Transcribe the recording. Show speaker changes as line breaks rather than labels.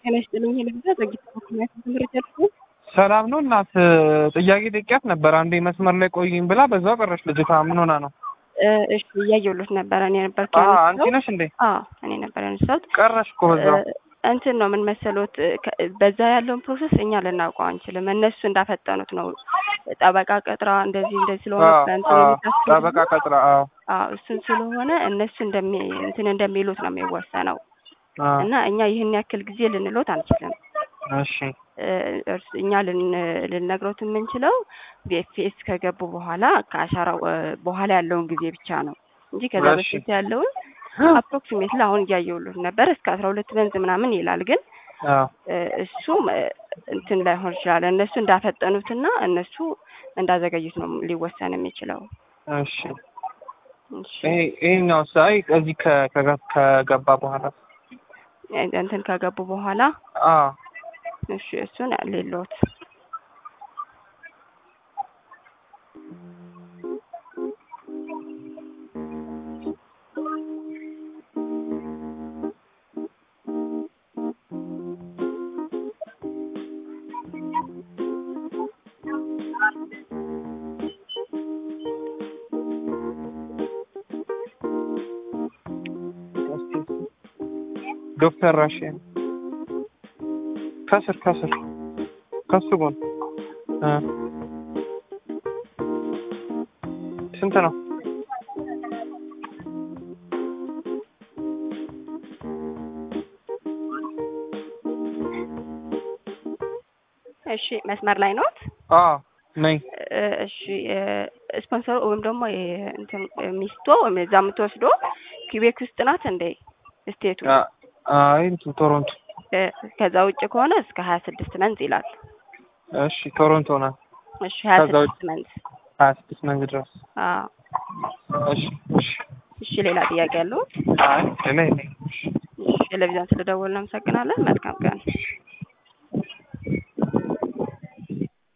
ጤና ይስጥልኝ። ልግዛ ዘግይታ ምክንያት ትምህርት ያልኩ
ሰላም ነው እናት ጥያቄ ጠይቂያት ነበር። አንዴ መስመር ላይ ቆይኝ ብላ በዛው ቀረች። ልጅቷ ምን ሆና ነው?
እሺ እያየሁለት ነበረ። እኔ ነበር
አ አንቺ ነሽ እንዴ?
አዎ እኔ ነበር ያነሳሁት።
ቀረሽ እኮ በዛው።
እንትን ነው ምን መሰሎት፣ በዛ ያለውን ፕሮሰስ እኛ ልናውቀው አንችልም። እነሱ እንዳፈጠኑት ነው። ጠበቃ ቀጥራ እንደዚህ እንደዚህ ስለሆነ እንትን የምታስገድዱ
ጠበቃ ቀጥራ። አዎ
አዎ እሱን ስለሆነ እነሱ እንደሚ እንትን እንደሚሉት ነው የሚወሰነው
አዎ።
እና እኛ ይህን ያክል ጊዜ ልንሎት አንችልም።
እሺ
እርስ- እኛ ልን- ልንነግሮት የምንችለው ቪኤፍኤስ ከገቡ በኋላ ከአሻራው እ፣ በኋላ ያለውን ጊዜ ብቻ ነው እንጂ ከዛ
እሺ።
በፊት ያለውን አፕሮክሲሜትሊ አሁን እያየሁሎት ነበር እስከ አስራ ሁለት መንዝ ምናምን ይላል። ግን
አዎ
እ፣ እሱም እ፣ እንትን ላይሆን ይችላል። እነሱ እንዳፈጠኑትና እነሱ እንዳዘገዩት ነው ሊወሰን የሚችለው።
እሺ።
እሺ
ይሄ ይሄኛው ሳይ እዚህ ከ- ከገ- ከገባ በኋላ
እንትን ከገቡ በኋላ
አዎ
እሺ እሱን ሌሎት
ዶክተር ራሽን ከስር ከስር ከሱ ጎን እ ስንት ነው?
እሺ መስመር ላይ ኖት?
አዎ ነኝ።
እ፣ እሺ ስፖንሰሩ ወይም ደግሞ የ- እንትን ሚስቶ ወይም እዛ የምትወስዶ ኪቤክ ውስጥ ናት እንዴ ስቴቱ?
አ- አይ እንትን ቶሮንቶ።
እ፣ ከዛ ውጭ ከሆነ እስከ ሀያ ስድስት መንዝ ይላል።
እሺ ቶሮንቶ ናት።
እሺ ሀያ
ከዛ ውጭ-
ስድስት መንዝ።
ሀያ ስድስት መንዝ ድረስ።
አዎ
እሺ እሺ።
እሺ ሌላ ጥያቄ ያለው?
አይ ሌላ የለኝም።
እሺ ቴሌቪዥን ስለደወልን እናመሰግናለን። መልካም ቀን።